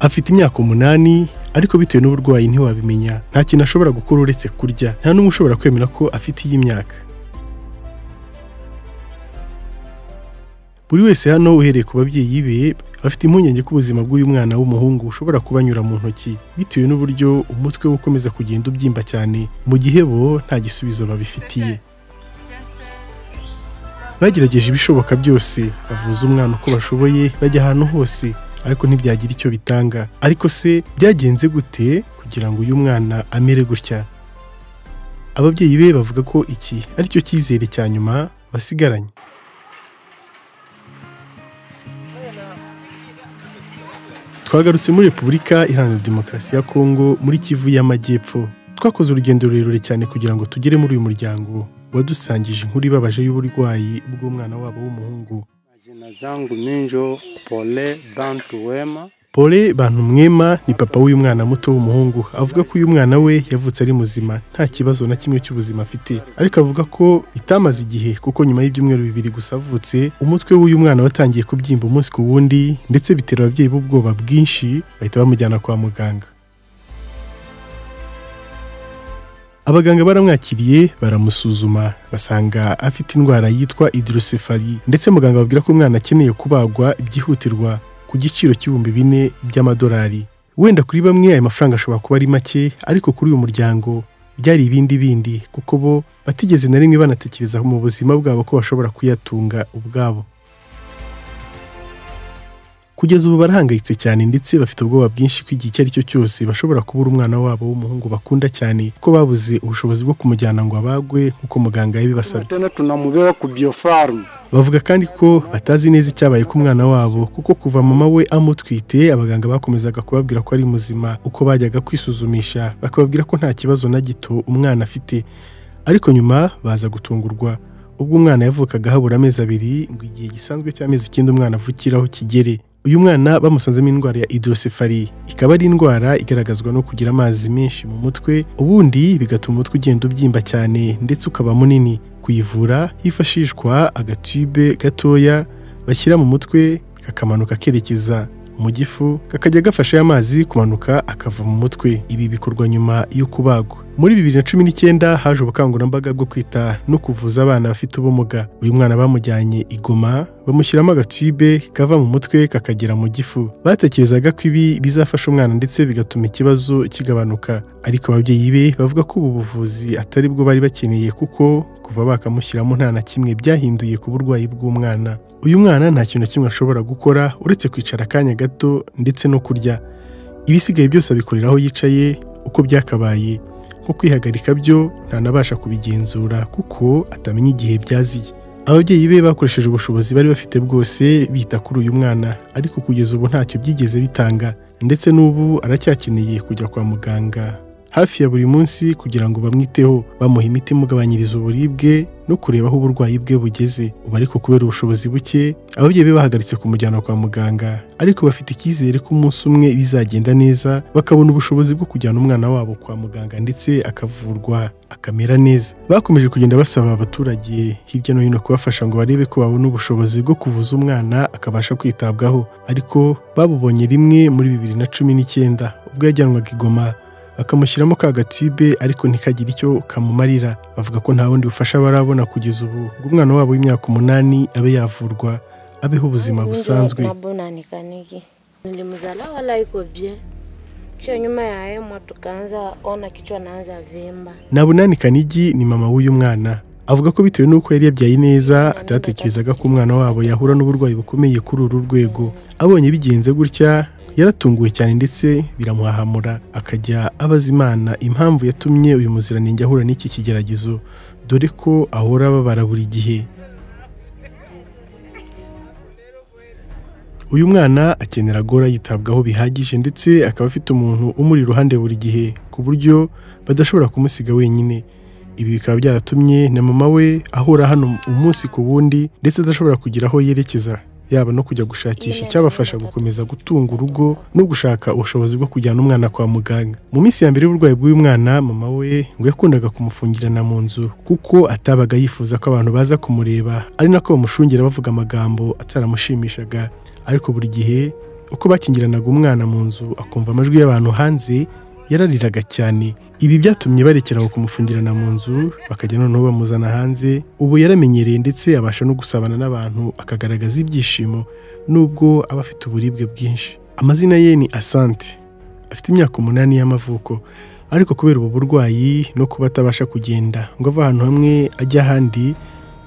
afite imyaka umunani ariko bitewe n'uburwayi ntiwabimenya nta kintu ashobora gukora uretse kurya nta n'umwe ushobora kwemera ko afite iyi myaka buri wese hano uhereye ku babyeyi be bafite impungenge ko ubuzima bw'uyu mwana w'umuhungu bushobora kubanyura mu ntoki bitewe n'uburyo umutwe we ukomeza kugenda ubyimba cyane mu gihe bo nta gisubizo babifitiye bagerageje ibishoboka byose bavuza umwana uko bashoboye bajya ahantu hose ariko ntibyagira icyo bitanga ariko se byagenze gute kugira ngo uyu mwana amere gutya ababyeyi be bavuga ko iki ari cyo cyizere cya nyuma basigaranye twagarutse muri repubulika iharanira demokarasi ya kongo muri kivu y'amajyepfo twakoze urugendo rurerure cyane kugira ngo tugere muri uyu muryango wadusangije inkuru ibabaje y'uburwayi bw'umwana wabo w'umuhungu Jina zangu minjo Pole Bantu Wema. pole bantu mwema ni papa w'uyu mwana muto w'umuhungu avuga ko uyu mwana we yavutse ari muzima nta kibazo na kimwe cy'ubuzima afite ariko avuga ko bitamaze igihe kuko nyuma y'ibyumweru bibiri gusa avutse umutwe w'uyu mwana watangiye kubyimba umunsi ku wundi ndetse bitera ababyeyi b'ubwoba bwinshi bahita bamujyana kwa muganga abaganga baramwakiriye baramusuzuma basanga afite indwara yitwa idirosefari ndetse muganga ababwira ko umwana akeneye kubagwa byihutirwa ku giciro cy'ibihumbi bine by'amadolari wenda kuri bamwe aya mafaranga ashobora kuba ari make ariko kuri uyu muryango byari ibindi bindi kuko bo batigeze na rimwe banatekereza mu buzima bwabo ko bashobora kuyatunga ubwabo kugeza ubu barahangayitse cyane ndetse bafite ubwoba bwinshi ko igihe icyo ari cyo cyose bashobora kubura umwana wabo w'umuhungu bakunda cyane ko babuze ubushobozi bwo kumujyana ngo abagwe nk'uko muganga yabibasabye Tena tunamubeba ku biofarm. bavuga kandi ko batazi neza icyabaye ku mwana wabo kuko kuva mama we amutwite abaganga bakomezaga kubabwira ko ari muzima uko bajyaga kwisuzumisha bakababwira ko nta kibazo na gito umwana afite ariko nyuma baza gutungurwa ubwo umwana yavukaga habura amezi abiri ngo igihe gisanzwe cy'amezi icyenda umwana avukiraho kigere uyu mwana bamusanzemo indwara ya idirosefari ikaba ari indwara igaragazwa no kugira amazi menshi mu mutwe ubundi bigatuma umutwe ugenda ubyimba cyane ndetse ukaba munini kuyivura hifashishwa agatube gatoya bashyira mu mutwe kakamanuka kerekeza mu gifu kakajya gafasha ya mazi kumanuka akava mu mutwe ibi bikorwa nyuma yo kubagwa muri bibiri na cumi n'icyenda haje ubukangurambaga bwo kwita no kuvuza abana bafite ubumuga uyu mwana bamujyanye igoma bamushyiramo agatibe kava mu mutwe kakagera mu gifu batekerezaga ko ibi bizafasha umwana ndetse bigatuma ikibazo kigabanuka ariko ababyeyi be bavuga ko ubu buvuzi atari bwo bari bakeneye kuko kuva bakamushyiramo nta na kimwe byahinduye ku burwayi bw'umwana uyu mwana nta kintu na kimwe ashobora gukora uretse kwicara akanya gato ndetse no kurya ibisigaye byose abikorera aho yicaye uko byakabaye nko kwihagarika byo ntanabasha kubigenzura kuko atamenya igihe byaziye ababyeyi be bakoresheje ubushobozi bari bafite bwose bita kuri uyu mwana ariko kugeza ubu ntacyo byigeze bitanga ndetse n'ubu aracyakeneye kujya kwa muganga hafi ya buri munsi kugira ngo bamwiteho bamuha imiti imugabanyiriza uburibwe no kureba aho uburwayi bwe bugeze ubu ariko kubera ubushobozi buke ababyeyi be bahagaritse kumujyana kwa muganga ariko bafite icyizere ko umunsi umwe bizagenda neza bakabona ubushobozi bwo kujyana umwana wabo kwa muganga ndetse akavurwa akamera neza bakomeje kugenda basaba abaturage hirya no hino kubafasha ngo barebe ko babona ubushobozi bwo kuvuza umwana akabasha kwitabwaho ariko babubonye rimwe muri bibiri na cumi n'icyenda ubwo yajyanwaga igoma bakamushyiramo ka gatibe ariko ntikagire icyo kamumarira bavuga ko nta bundi bufasha barabona kugeza ubu ngo umwana wabo w'imyaka umunani abe yavurwa abeho ubuzima busanzwe Mabonanikaniki. Nilimzala wala iko bien. Kisha nyuma ya hayo mwa tukaanza ona kichwa naanza vimba. Nabunani Kanigi ni mama w'uyu mwana avuga ko bitewe n'uko yari yabyaye neza atatekerezaga ko umwana wabo yahura n'uburwayi bukomeye kuri uru rwego abonye bigenze gutya yaratunguwe cyane ndetse biramuhahamura akajya abaza imana impamvu yatumye uyu muziranenge ahura n'iki kigeragezo dore ko ahora ababara buri gihe uyu mwana akenera gora yitabwaho bihagije ndetse akaba afite umuntu umuri iruhande buri gihe ku buryo badashobora kumusiga wenyine ibi bikaba byaratumye na mama we ahura hano umunsi ku wundi ndetse adashobora kugira aho yerekeza yaba no kujya gushakisha icyabafasha gukomeza gutunga urugo no gushaka ubushobozi bwo kujyana umwana kwa muganga mu minsi ya mbere y'uburwayi bw'uyu mwana mama we ngo yakundaga kumufungirana mu nzu kuko atabaga yifuza ko abantu baza kumureba ari nako bamushungera bavuga amagambo ataramushimishaga ariko buri gihe uko bakingiranaga umwana mu nzu akumva amajwi y'abantu hanze yarariraga cyane ibi byatumye barekera aho kumufungirana mu nzu bakajya noneho bamuzana hanze ubu yaramenyereye ndetse abasha no gusabana n'abantu akagaragaza ibyishimo nubwo aba afite uburibwe bwinshi amazina ye ni asante afite imyaka umunani y'amavuko ariko kubera ubu burwayi no kuba atabasha kugenda ngo ave ahantu hamwe ajya ahandi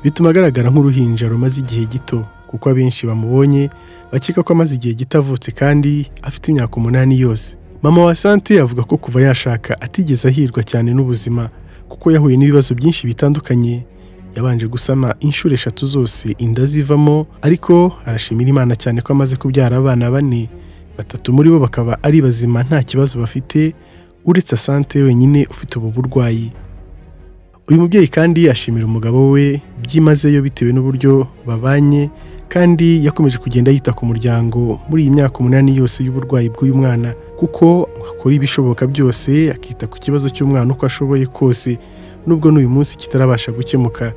bituma agaragara nk'uruhinja rumaze igihe gito kuko abenshi bamubonye bakeka ko amaze igihe gito avutse kandi afite imyaka umunani yose mama wa sante avuga ko kuva yashaka atigeze ahirwa cyane n'ubuzima kuko yahuye n'ibibazo byinshi bitandukanye yabanje gusama inshuro eshatu zose inda zivamo ariko arashimira imana cyane ko amaze kubyara abana bane batatu muri bo bakaba ari bazima nta kibazo bafite uretse asante wenyine ufite ubu burwayi uyu mubyeyi kandi ashimira umugabo we byimazeyo bitewe n'uburyo babanye kandi yakomeje kugenda yita ku muryango muri iyi myaka umunani yose y'uburwayi bw'uyu mwana kuko akora ibishoboka byose akita ku kibazo cy'umwana uko ashoboye kose nubwo n'uyu munsi kitarabasha gukemuka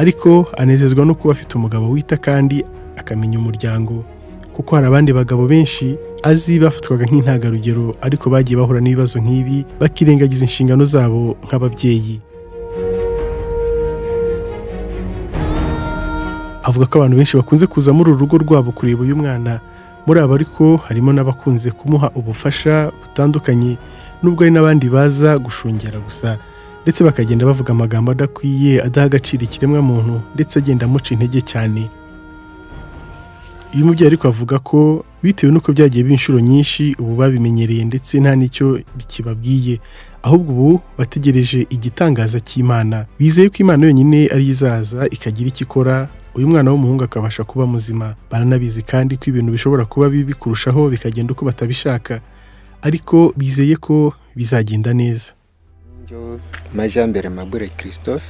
ariko anezezwa no kuba afite umugabo wita kandi akamenya umuryango kuko hari abandi bagabo benshi azi bafatwaga nk'intangarugero ariko bagiye bahura n'ibibazo nk'ibi bakirengagiza inshingano zabo nk'ababyeyi avuga ko abantu benshi bakunze kuza muri uru rugo rwabo kureba uyu mwana muri abo ariko harimo n'abakunze kumuha ubufasha butandukanye nubwo hari n'abandi baza gushungera gusa ndetse bakagenda bavuga amagambo adakwiye adaha agaciro ikiremwamuntu ndetse agenda amuca intege cyane uyu mubyeyi ariko avuga ko bitewe n'uko byagiye biba inshuro nyinshi ubu babimenyereye ndetse nta n'icyo kibabwiye ahubwo ubu bategereje igitangaza cy'imana bizeye ko imana yonyine ariyo izaza ikagira icyo ikora uyu mwana w'umuhungu akabasha kuba muzima baranabizi kandi ko ibintu bishobora kuba bibi kurushaho bikagenda uko batabishaka ariko bizeye ko bizagenda neza Njyewe amajyambere mabure christophe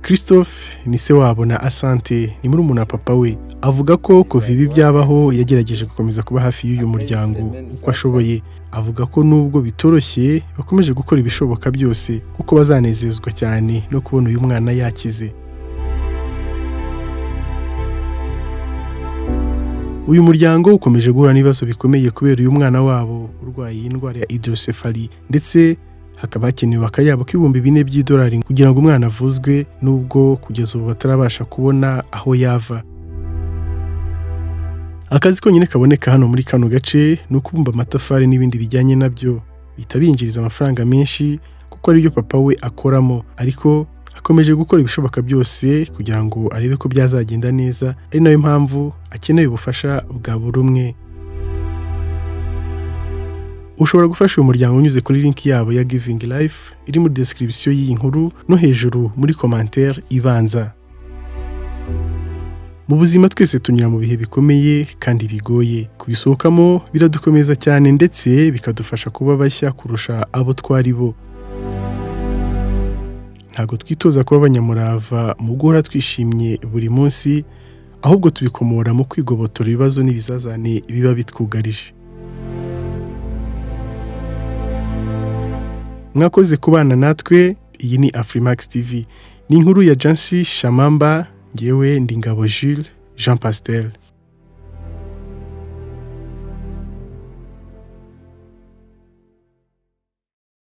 christophe ni se wabo na asante ni muri wa papa we avuga ko kuva ibi byabaho yagerageje gukomeza kuba hafi y'uyu muryango uko ashoboye avuga ko nubwo bitoroshye bakomeje gukora ibishoboka byose kuko bazanezezwa cyane no kubona uyu mwana yakize uyu muryango ukomeje guhura n'ibibazo bikomeye kubera uyu mwana wabo urwaye indwara ya hydrocephaly ndetse hakaba hakenewe akayabo k'ibihumbi bine by'idolari kugira ngo umwana avuzwe nubwo kugeza ubu batarabasha kubona aho yava akazi konyine kaboneka hano muri kano gace ni ukubumba amatafari n'ibindi bijyanye nabyo bihita binjiriza amafaranga menshi kuko aribyo papa we akoramo ariko akomeje gukora ibishoboka byose kugira ngo arebe ko byazagenda neza ari nayo mpamvu akeneye ubufasha bwa buri umwe ushobora gufasha uyu muryango unyuze kuri linki yabo ya givingi life iri muri description y'iyi nkuru no hejuru muri komantere ibanza mu buzima twese tunyura mu bihe bikomeye kandi bigoye kubisohokamo biradukomeza cyane ndetse bikadufasha kuba bashya kurusha abo twari bo ntabwo twitoza kuba abanyamurava mu guhora twishimye buri munsi ahubwo tubikomora mu kwigobotora ibibazo n'ibizazane biba bitwugarije mwakoze kubana natwe iyi ni afurimax tv ni inkuru ya jansi shamamba ngewe ndingabo jules jean pastel